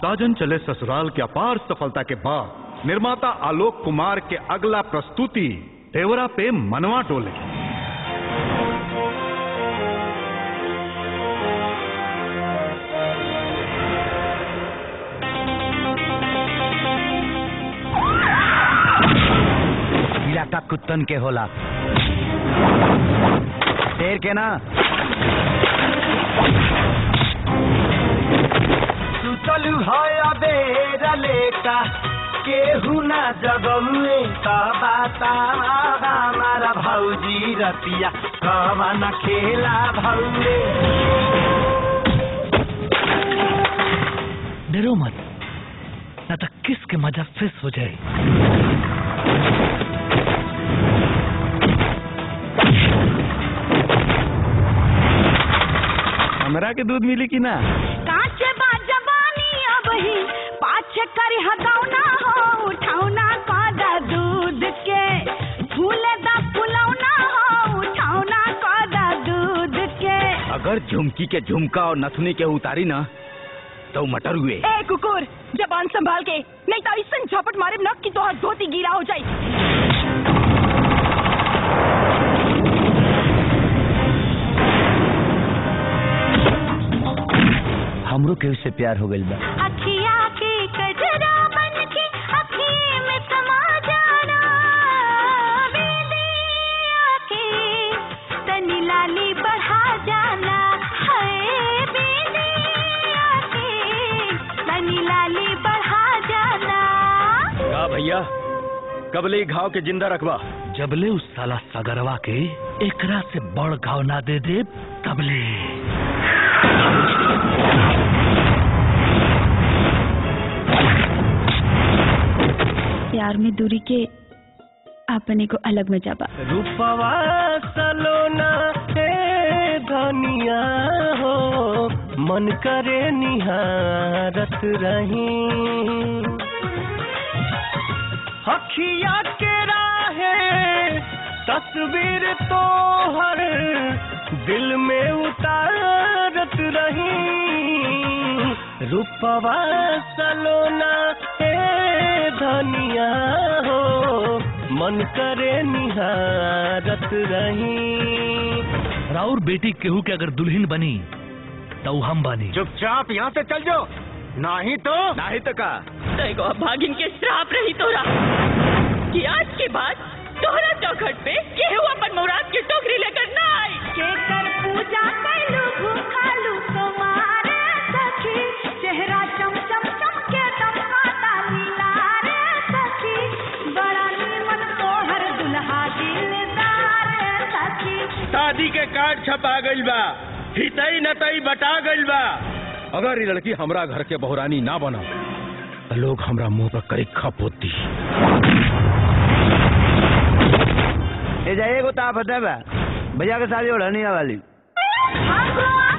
साजन चले ससुराल की अपार सफलता के बाद निर्माता आलोक कुमार के अगला प्रस्तुति तेवरा पे मनवा टोले इलाका कुत्तन के होला शेर के ना सुतल है अबेर लेका केहू ना जगौए त बाता हमारा भौजी रतिया कवन खेला भौरे डरो मत ना तो किस के मजा फिस हो जाए हमरा के दूध मिली कि ना काचे बा जवानी अब ही पाछे करी हदौना हो उठौना कदा दूध के फूले दा फुलौना हो उठौना कदा दूध के अगर झुमकी के झुमका और नथुनी के उतारी ना तो मटर हुए ए कुकुर जबान संभाल के नहीं तो ऐसा झपट मारे न कि तोहर धोती गीला हो जाई हमरो के उससे प्यार हो गइल बा अखिया के कजरा मन के अखी में समा जाना बेलिया के तनी लाली बढ़ा जाना है बेलिया के तनी लाली बढ़ा जाना का भैया कबले घाव के जिंदा रखबा जबले उस साला सगरवा के एकरा से बड़ घाव ना दे दे तबले प्यार में दूरी के अपने को अलग मजा बा रूपवा सलोना हे धनिया हो मन करे निहारत रही हखिया के राहे तस्वीर तो हर दिल में उतारत रही रूपवा सलोना हे धनिया हो मन करे निहारत रही राउर बेटी केहू के अगर दुल्हन बनी तो हम बनी चुपचाप यहाँ से चल जाओ नहीं तो नहीं तो का देखो भागिन के श्राप रही तोरा कि आज के बाद तोहरा चौखट पे केहू अपन मुराद की टोकरी लेकर ना आई केकर पूजा कैलू भूखालू कुमार सखी चेहरा चम चम चम के दमकाता लीला रे सखी बड़ा नीमन तोहर दुल्हा दिलदार सखी शादी के कार्ड छपा गइल बा हितई नतई बटा गइल बा अगर ये लड़की हमरा घर के बहुरानी ना बना तो लोग हमरा मुंह पर करी खप होती ए जाइए को ताप है भैया के शादी हो नहीं वाली आगो